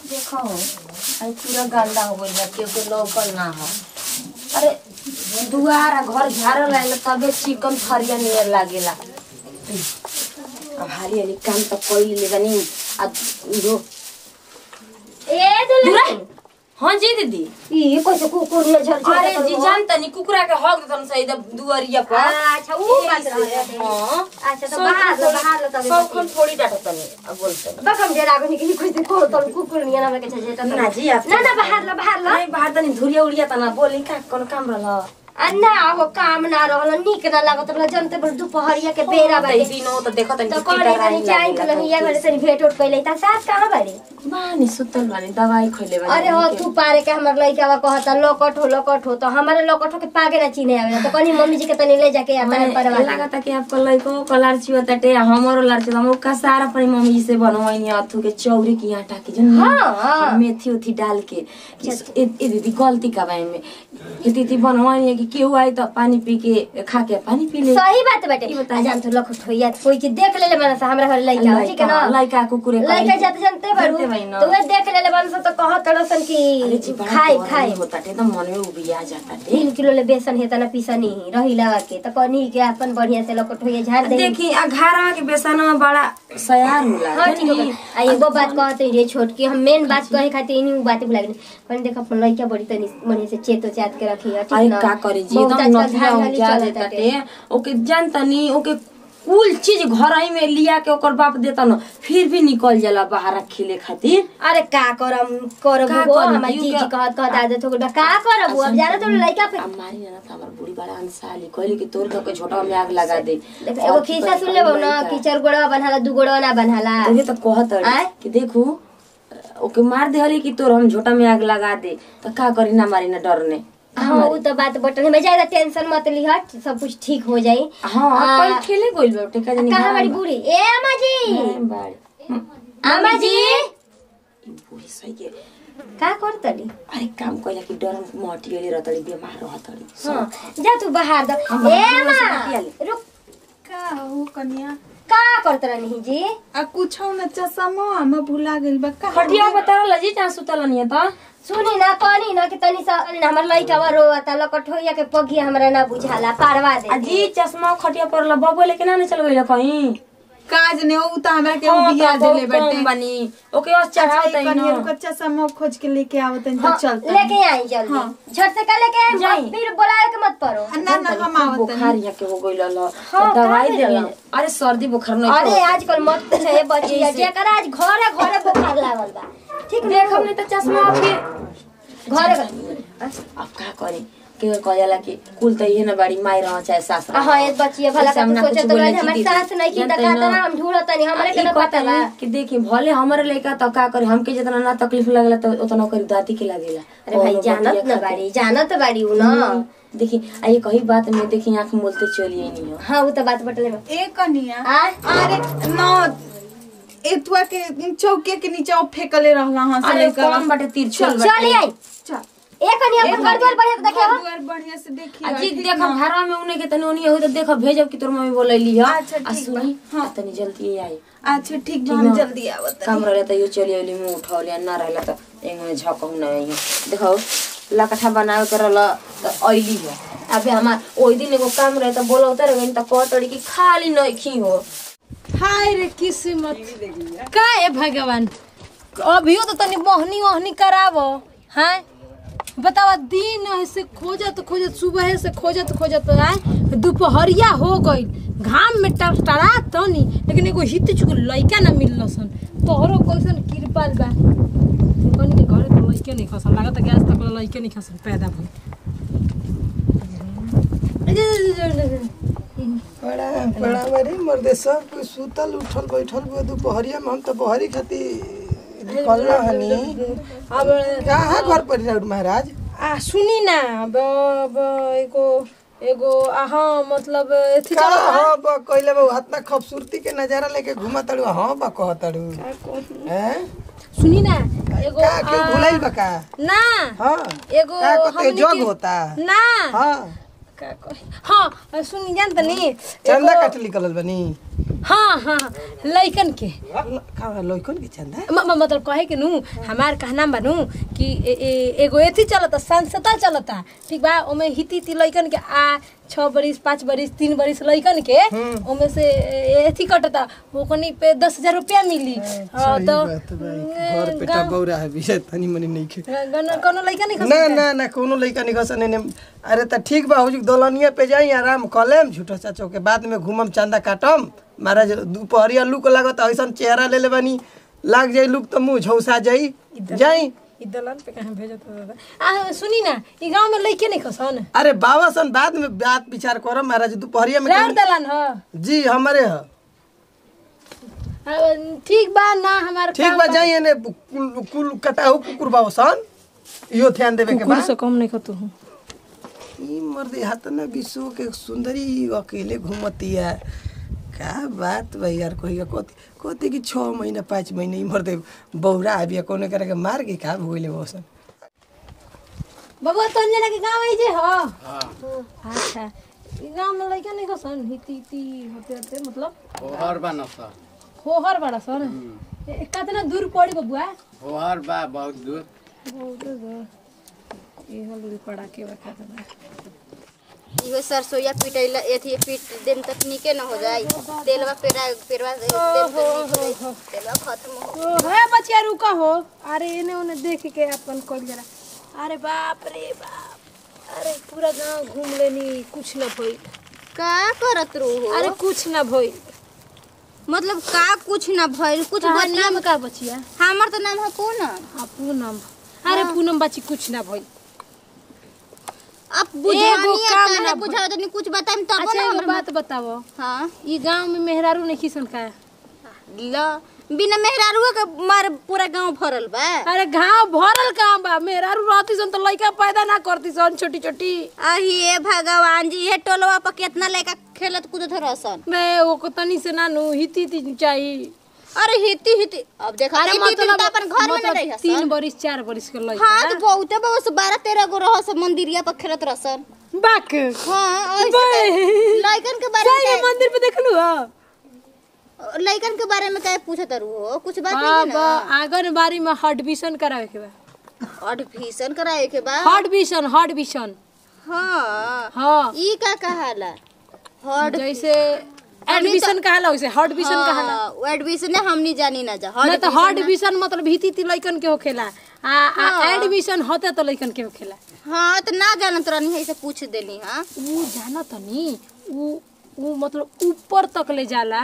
देखो आई पूरा गंदा हो गइल बा केहू के लौकल ना हो अरे दुआर आ घर झाड़ल आइल तबे चिकन फरिया नियर लागेला अब हारी हारी काम त कइले ले बनी आ जो ए दुल्हन हाँ जी दीदी ई कैसे कुकुर ले झर झर अरे जी जानता नहीं कुकुरा के हक देतन सही दुआरिया पर अच्छा वो बात रहे हाँ अच्छा तो बाहर लो बाहर लो तबे सब खन थोड़ी डाटतनी अब बोलते बकम जे रागो निकली कैसे को तो कुकुर निया ना के छे ना जी आप ना ना बाहर लो बाहर लो नहीं बाहर तनी धुरिया उड़िया तना बोली का कौन काम रहल अन्ना हो काम ना रहल निक ना लागत रहल जनते बड़ दुपहरिया के बेरा बाटे दिन हो तो देखो तनी तो कितना कौन रानी तनी चाय लागेला के लहिया घरे तनी भेट उठ कइले ता साथ कहां बाड़ी बानी सुतल बानी दवाई खइले बानी अरे हो तू पारे के हमर लइका बा कहता लोकट हो लोकट हो तो हमारे लोकट हो के पागे ना चिने आवे तो कनी मम्मी जी के तनी ले जाके आता है परवा लागता कि आपको लइको कलार छियो तटे हमरो लार छियो हम का सारा अपनी मम्मी जी से बनवाइनी अथु के चौरी की आटा के जन हाँ, हाँ। मेथी उथी डाल के कि ए ए दीदी गलती का बाई में कि दीदी बनवाइनी कि केहू आई तो पानी पी के खा के पानी पी ले सही बात बाटे ई बताई। आ जान तो लखट होइया कोई के देख लेले मानस हमरा घर लइका हो, ठीक है ना लइका कुकुरे लइका जाते जानते बारू जानते बाई ना। तो वे देख लेले मानस तो कहत तड़सन अरे जी की बड़ा खाई डर खाई होता टे तो मन में उबिया जाता टे तीन किलो ले बेसन हेता ना पीसनी रही लगा के तो कनी के अपन बढ़िया से लखट होइया झाड़ दे देखी आ घरवा के बेसनवा बड़ा सयार होला हाँ ठीक जानी? है आ एगो बात कहत रे छोट की हम मेन बात कहे खातिर इनी बात भुला गेनी पर देख अपन लइका बड़ी तनी मने से चेतो चात के रखी है ठीक अरे ना का करे जी बहुत एकदम आजकल नथिया धान हो वाली क्या चलत देता बाटे। टे ओके जानता नहीं ओके कुल चीज घर ही में लिया के ओकर बाप देता न फिर भी निकल जाला बाहर खिले खातिर अरे का करम करब का वो करम? हमार यू जी का- जी कहत कहत आदत हो गइल बा। का करब वो? अब जाना तो लइका पे अब मारी ना तो हमार बूढ़ी बड़ा अंसाली कहली कि तोर के झोटा में आग लगा दे देख, एगो खिस्सा सुन लेबो ना कि चार गोड़वा बनहाला दू गोड़वा ना बनहाला तोहे तो कहत आय? अड़ी कि देखू ओके मार देहली कि तोर हम झोटा में आग लगा दे तो का करी ना मारी ना डरने हाँ वो तो बात बटन में ज्यादा टेंशन मत लिहट सब कुछ ठीक हो जाई हाँ आ, कल खेले गइल बाटे का जानी कहाँ बड़ी बूढ़ी ए अम्मा जी बाड़ी अम्मा जी बूढ़ी सही के का करतली अरे काम कइला कि डरम मटियली रहतड़ी बीमार रहतड़ी हाँ जा तू बाहर द हम ए बाहर से अम्मा बतियाली। रुक का हो कन्या का करत रहनी जी आ कुछो न चसमो हम भुला गेल बा का खटिया बता लजी जहाँ सुतल नहीं त सुनी ना कहनी ना कि तनी सा हमर लइका बा रोता लकट होइया के पगिया हमरा ना बुझाला पारवा दे अजी चश्मा खटिया पर ल बबो लेके ना चल गइल कहीं काज ने उ त हमरा के हाँ, बिया तो देले बहुत बाटे कम बनी ओके और चढ़ावत है कन्या ना रुक चसमो खोज के लेके आवत त हाँ, चलता लेके आई जल्दी हाँ। झट से का लेके आई जाई। फिर बुलाए के मत पड़ो ना ना हम आवत बुखार यहाँ के हो गइल ल हाँ, दवाई का दे भइल? अरे सर्दी बुखार नहीं अरे आजकल मत पूछे बचिया ऐसे। जेकर आज घरे घरे बुखार लागल बा ठीक देख हमने तो चश्मा के घरे अब का करे के कहला कि कुल त इहे न बाड़ी माई रह चाहे सास रह हाँ ये बचिया भला ऐसे का हम ना सोचे कुछ तो बोले हमारे कि सास नहीं की जानते दका ना। ना हम ढूंढत नहीं हमरे के ई ना पता कहता बा है कि देखी भले हमारे लइका त का करे हमके जितना ना तकलीफ लगला त उतना करी दादी के लागेला अरे भाई कौनो जानत बतिया ना खातिर। बाड़ी जानत बाड़ी उ ना देखी आ ये कही बात में देखी आंख मोलते चलिए नहीं हो हाँ वो तो बात बटले बा ए कन्या आ अरे न एतुआ के चौके के नीचे फेकले रहला हां से अरे लेकर कौन बाटे तिरछुल चली आई चल एक कनी अपन घर द्वार बढ़िया से देखे हो दुआर बढ़िया से देखी अजी देखो घरवा में उन्हें के तनी ओनी हो तो देखो भेजब कि तोर मम्मी बोलैली ह अच्छा, आ ठीक सुनी बा। हाँ तनी जल्दी आई अच्छा ठीक बा हम जल्दी आवत काम रहले त यो चली आइली मुंह उठौली ना रहले त एंगे झकौ न आई देखो लकठा बनावे के रहल त आइली हो अबे हमार ओइ दिन एगो काम रहे त बोलौते रहे त कहतड़ी कि खाली नइखी हो हाय रे किस्मत का है भगवान अभियो तो तनी मोहनी ओहनी करावो हाँ बतावा दिन ऐसे खोजत खोजत सुबह से खोजत खोजत आए दोपहरिया हो गई घाम में टरा तनी लेकिन एगो हित चुक लइका ना मिलल सन तोहरो कैसन कृपाल बा कनी के घरे तो लइके नहीं खसन लागत गैस तक लइके नहीं खसन पैदा भइल बड़ा बड़ा बड़ी मर्दे सब कोई सुतल उठल बैठल बा दोपहरिया में हम तो बहरी खाती निकल हनी अब कहाँ घर पर राउर महाराज आ सुनी ना अब अब एगो एगो आहा मतलब एथी का चलो हाँ बा कइले बा इतना खूबसूरती के नजारा लेके घुमा तड़ू हाँ बा कह तड़ू हैं सुनी ना एगो का क्यों आ, भुलाइल बा का ना हाँ एगो का कहते हमनी जग के- होता ना हाँ का कही हाँ सुनी जान तनी चंदा काट निकलल बनी हाँ हाँ लइकन के का लइकन के चंदा म- म- मतलब कहे के नू हमार कहना बनू कि ए, ए, एगो एथी चलता संस्था चलता ठीक बा ओमे हिती हिती लइकन के आ छः बरिस पाँच बरिस तीन बरिस लइकन के ओमे से ए- एथी कटता ओकनी पे दस हजार रुपया मिली हाँ, सही तो बात भाई घर पेटा बौरा है विषय तनी मनी नहीं खे गन- कोनो लइका नहीं खा ना ना ना कोनो लइका नहीं खसन ने अरे त ठीक बा हुजुक दलनिया पे जाई आराम कलेम झूठो चाचो के बाद में घूमम चंदा काटम महाराज दोपहरिया लुक लागत ऐसन चेहरा ले ले बानी लाग जाई लुक त मुंह झौसा जाई जाई ई दलान पे कहाँ भेजत हो दादा आ सुनी ना ई गांव में लइके नहीं खसन अरे बाबा सन बाद में बात विचार करम महाराज दोपहरिया में रार कहीं- दलान ह जी हमारे ह आ, ठीक बा ना हमार ठीक बा जाई ने कुल कुल कटाहु कुकुर बाबा सन इहो ध्यान देवे के बा कुकुर से कम नहीं खतु हूँ ई मर्दे हाथ ना विश्व के सुंदरी अकेले घूमती है का बात बा यार कहिया कथी कथी कि छः महीना पाँच महीना ई मर्दे बौरा आबिया कोने करे के मार के का भोगले बसन बबुआ तो जना के गांव है जे ह अच्छा ई गांव में लइका नहीं खसन हिती हिती होते होते मतलब होहर बा नसा होहर बड़ा सन ए, कितना दूर पड़ी बबुआ होहर बा बहुत दूर बहुत दूर ये हल पड़ा के रखा था इहो सरसोईया पीटैला एथी पीट देम तक नीके न हो जाई तेलवा पेरा पेरवा देम तक नीक हो जाई तेलवा खत्म हो ओ है बचिया रुका हो अरे इने ओने देख के अपन कल जरा अरे बाप रे बाप अरे पूरा गांव घूम लेनी कुछ न भइल का करत रू हो अरे कुछ न भइल मतलब का कुछ ना भइल कुछ तोहार बनिया नाम का बचिया हमर तो नाम है पूनम हाँ पूनम अरे पूनम बची कुछ ना भइल अब एगो बुझानी काम है ना बुझाओ तनी कुछ बताइम तब अच्छा ना एगो हमरा बात बताओ हां ई गांव में मेहरारू नहीं खिसन का ल बिना मेहरारुआ के मार पूरा गांव भरल बा अरे गांव भरल काम बा मेहरारू रहती सन तो लइका पैदा ना करती सन छोटी छोटी अही ए भगवान जी ये टोलवा पर कितना लड़का खेलत कूदत रहसन मैं वो को तनी से नानू हिती हिती चाहिए अरे हिती हिती अब देखा अरे हिती हिती तो अपन घर में मतलब न रही तीन बरिस चार बरिस के लइका हाँ तो बहुते बहुत बारह तेरह गो रहस मंदिरिया पर खेलत रहसन बाक हाँ ऐसे बे। तो लइकन के बारे सही में में मंदिर पे देखलू हो क्या- लइकन के बारे में क्या पूछत रहू हो कुछ बात हाँ नहीं बा है आंगनबाड़ी में हडविशन करावे के बा ना एडमिशन कराए के बाद हडविशन हडविशन हाँ हाँ ई का कहाला हॉट जैसे एडमिशन कहाला वैसे हडविशन कहाला हाँ वो एडमिशन हमनी जानी ना जा ना तो हॉट हडविशन मतलब भीती ती लइकन के होखेला आ आ एडमिशन होते तो लइकन के होखेला हाँ तो ना जानत रहनी है से पूछ देली हाँ ऊ जाना तनी ऊ ऊ मतलब ऊपर तक ले जाला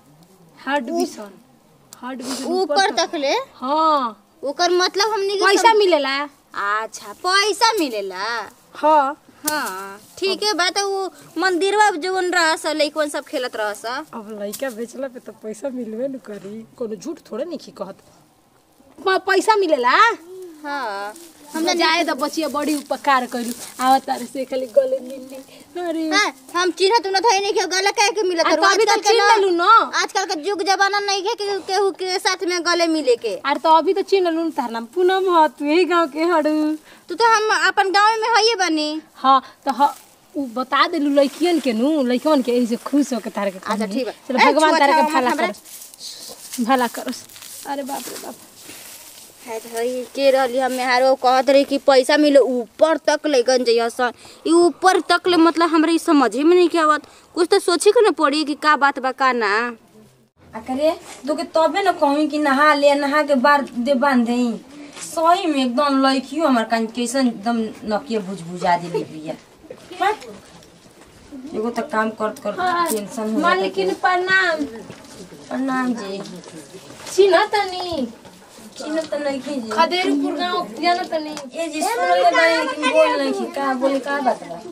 हडविशन हडविशन ऊपर तक ले हाँ ओकर मतलब हमनी के पैसा मिलेला सम- अच्छा पैसा मिलेला हाँ हाँ ठीक है बात है वो मंदिरवा जवन रहस लइकवन सब खेलत रहस अब लइका बेचला पे तो पैसा मिलबे न करी कोनो झूठ थोड़े नहीं की कहत प- पैसा मिलेला हाँ हमरा जाए तो बचिया बड़ी उपकार कइलू आवा तारे से खाली गले मिलली अरे हाँ, हम चिन्ह तुम थे नहीं कि गला कह के मिलत आ, रहू। तो अभी तो आजकल के चिन्ह ना- लेलू न आजकल का युग जमाना नहीं है कि केहू के साथ में गले मिले के अरे तो अभी तो चिन्ह लून तार नाम पूनम ह तू यही गांव के हड़ू तू तो हम अपन गांव में हइए बनी हाँ तो ह उ बता देलू लइकियन के नु लइकन के ऐसे खुश होके तारे के अच्छा, ठीक बा। चलो ए, भगवान छुआ तारे के छावा भला मत हमरा। करस भला करस अरे बाप रे बाप है तो हई के रहली हम हारो कहत रही कि पैसा मिले ऊपर तक लेकन जइया सन ई ऊपर तक ले मतलब हमरा ई समझे में नहीं के आवत कुछ तो सोचे के न पड़ी कि का बात बा का ना अरे तो के तबे न कहूँ कि नहा ले नहा के बार दे बांध दे सही में एकदम लड़कियों हमार कान कैसन एकदम नकिया बुझ बुझा दिली बिया हाँ? एगो तो काम करत करत टेंशन हो जाता मालिकिन प्रणाम प्रणाम जी चिन्ह तनी चिन्ह तो नहीं की जी खदेरपुर गांव जाना तनी ए जी सुन ले बानी लेकिन बोल नहीं की का बोले का बात बा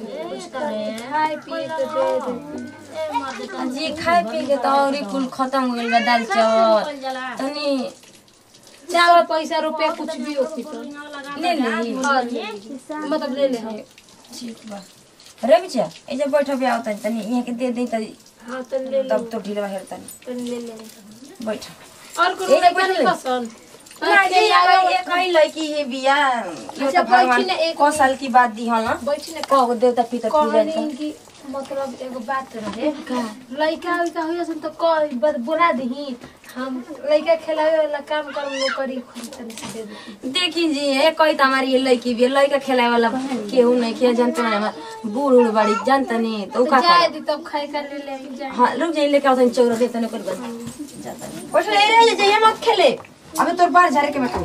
खाए पिए के दे दे आ जी खाए पी के तो और ही कुल खत्म हो गइल बा दाल चावल तनी चावल पैसा रुपया कुछ भी हो तो ले ली मतलब ले ले हम ठीक बा रे बिचा ए जे बैठ पे आवतन तनी यहाँ के दे दे त हाँ तो ले ले तब तो ढीलवा हेरतन तनी ले ले बैठ और कोनो एक लड़का बार नहीं ले। पसंद ना जी ये कहीं लड़की है बिया यो अच्छा, तो भगवान बैठी ना एक को साल की बात दी हला बैठी ना को देवता पिता पूजा कहनी कि मतलब एगो बात रहे लइका उइका हो सन तो कह बस बोला दही हम लइका खिलावे वाला काम कर वो करी खुद तनी से दे दे देखी जी ये कोई तो हमारी ये लड़की भी है, लड़का खेलाए वाला केहू नहीं किया जानते नहीं हमार बूढ़ उड़ बड़ी जानते नहीं तो उ का जाए करे? दी तब खाए कर ले ले जाए हाँ रुक जाइए लेके आओ चौरा देते नहीं कर बस ओठ ले रे जाइए मत खेले अबे तोर बाहर झारे के मैं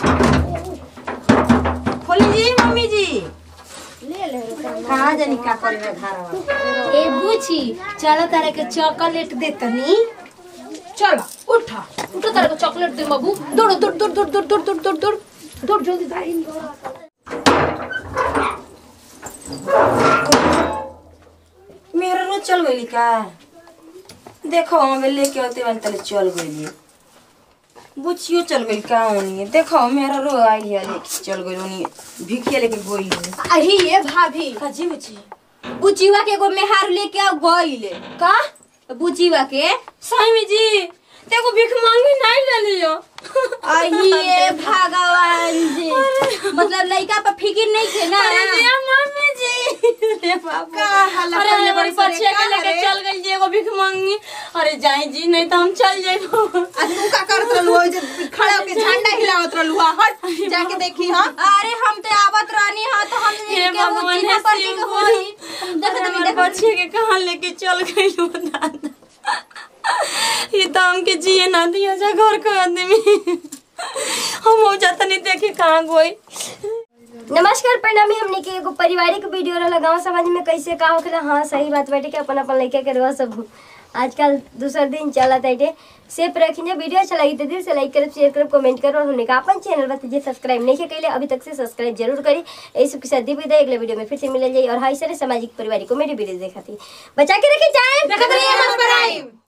खोली जी मम्मी जी कहाँ जानी का करे रे धारा ए बुची चलो तारे के चॉकलेट दे तनी चलो उठा उठो तारे को चॉकलेट दे बाबू दौड़ो दौड़ दौड़ दौड़ दौड़ दौड़ दौड़ दौड़ दौड़ दौड़ जल्दी दौड़ मेरा रोज चल गई का देखो हमें लेके आते बन तले चल गई बुचियो चल गई का ओनी देखो मेरा रो आई है लेके चल गई ओनी भिखिया लेके गोई अही ये भाभी काजी बुची बुचिवा के एगो मेहार लेके आ गइले का बुचिवा के सही में जी देखो भिख मांगी नहीं ले लियो अहिए भगवान जी मतलब लइका पर फिकिर नहीं थे ना अरे जी मम्मी जी अरे बाबा का हालत अरे करले हमारी बड़ी बच्चे का के लेके रे? चल गई जी एगो भिख मांगी अरे जाई जी नहीं तो हम चल जाइबो आ तू का करत रहलू ओइ जे खड़ा होके झंडा हिलावत रहलू हा हट जाके देखी हां अरे हम तो आवत रहनी हा तो हम हे के वो भगवान, चिन्हा हे पर के शिव होई देख अरे तनी हमारे देख बच्चे के कहाँ लेके चल गई लो दादा ये तो हमके जिए ना दिया जा घर का आदमी हम हो जाता नहीं देखे कहाँ गई नमस्कार प्रणामी हमने के एगो पारिवारिक वीडियो रहला गांव समाज में कैसे का होखेला हाँ सही बात बाटे कि अपन अपन लइका के रह सब आजकल दूसर दिन चला ताटे सेफ रखिए वीडियो अच्छा लगी तो दिल से लाइक करब शेयर करब कमेंट करब और हमने का अपन चैनल बता जे सब्सक्राइब नहीं कैले अभी तक से सब्सक्राइब जरूर करी ऐसे सब के साथ दी विदाई अगले वीडियो में फिर से मिल जाए और हाई सारे सामाजिक पारिवारिक कॉमेडी वीडियो देखा थी बचा के रखी जाए देखत रहिए मत पर आई